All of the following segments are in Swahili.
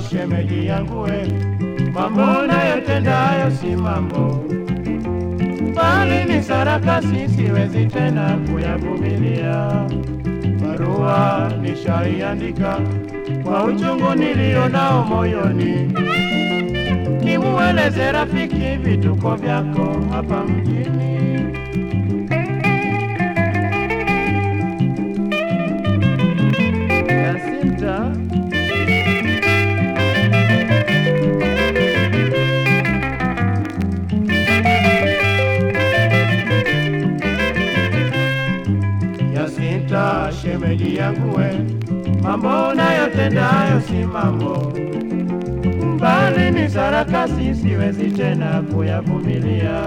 shemeji yangu we, mambo unayotendayo si mambo, bali ni sarakasi, siwezi tena kuyavumilia. Barua nishaiandika kwa uchungu nilio nao moyoni, nimueleze rafiki vituko vyako hapa mjini. Jacinta, Jacinta, shemeji yangu we, mambo unayotendayo si mambo, bali ni sarakasi, siwezi tena kuyavumilia.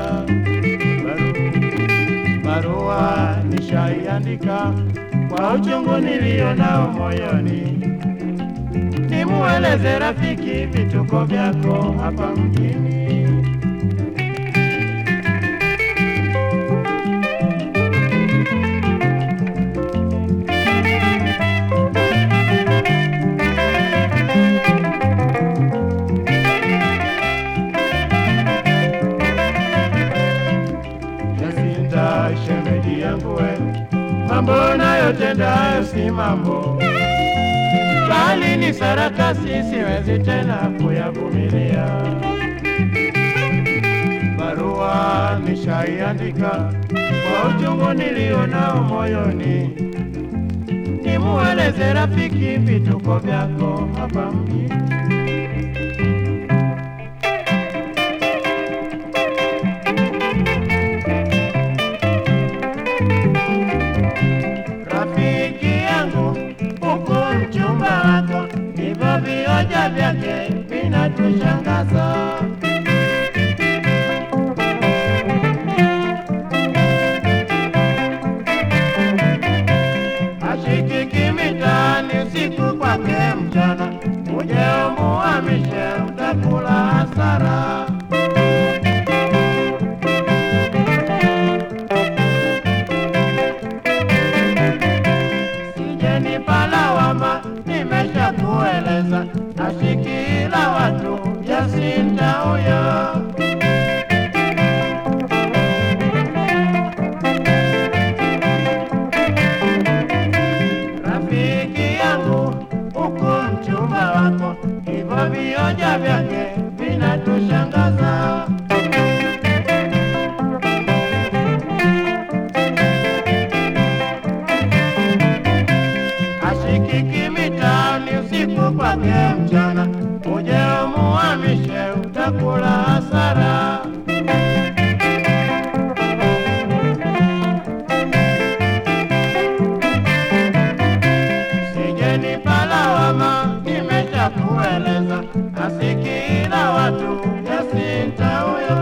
Baru- Barua nishaiandika kwa uchungu nilio nao moyoni, nimueleze rafiki vituko vyako hapa mjini. Jacinta, shemeji yangu we, mambo unayotendayo si mambo, bali ni sarakasi, siwezi tena kuyavumilia. Barua nishaiandika kwa uchungu nilio nao moyoni, nimueleze rafiki vituko vyako hapa mjini. rafiki yangu huku mchumba wako, hivyo vioja vyake vinatushangaza. Ashikiki mitaani usiku kwake mchana, uje umuhamishe, utakula hasara. Sijenipa lawama, nimesha kueleza, ashikila watu Jacinta huyo. Rafiki yangu huku mchumba wako, hivyo vioja vyake vinatushangaza. ashikiki mitaani usiku kwake mchana, uje umuhamishe, utakula hasara. Sijenipa lawama, nimesha kueleza, asikila watu Jacinta huyo.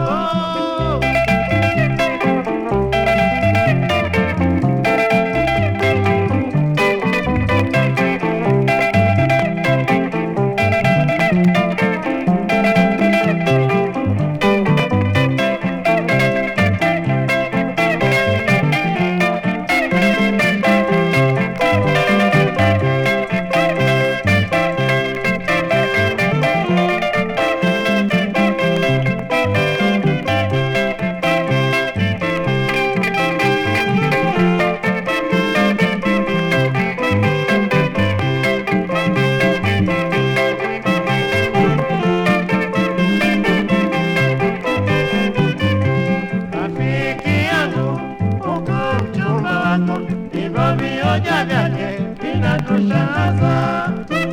rafiki yangu huku mchumba wako, hivyo vioja vyake vinatushangaza.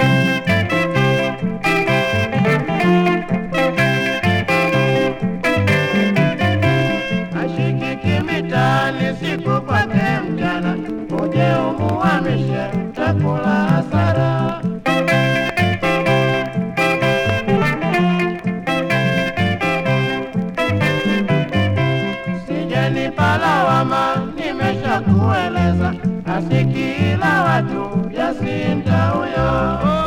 Ashikiki mitaani siku kwake mchana, uje umuhamishe, utakula hasara. Sijenipa lawama, nimesha kueleza, asikila watu Jacinta huyo.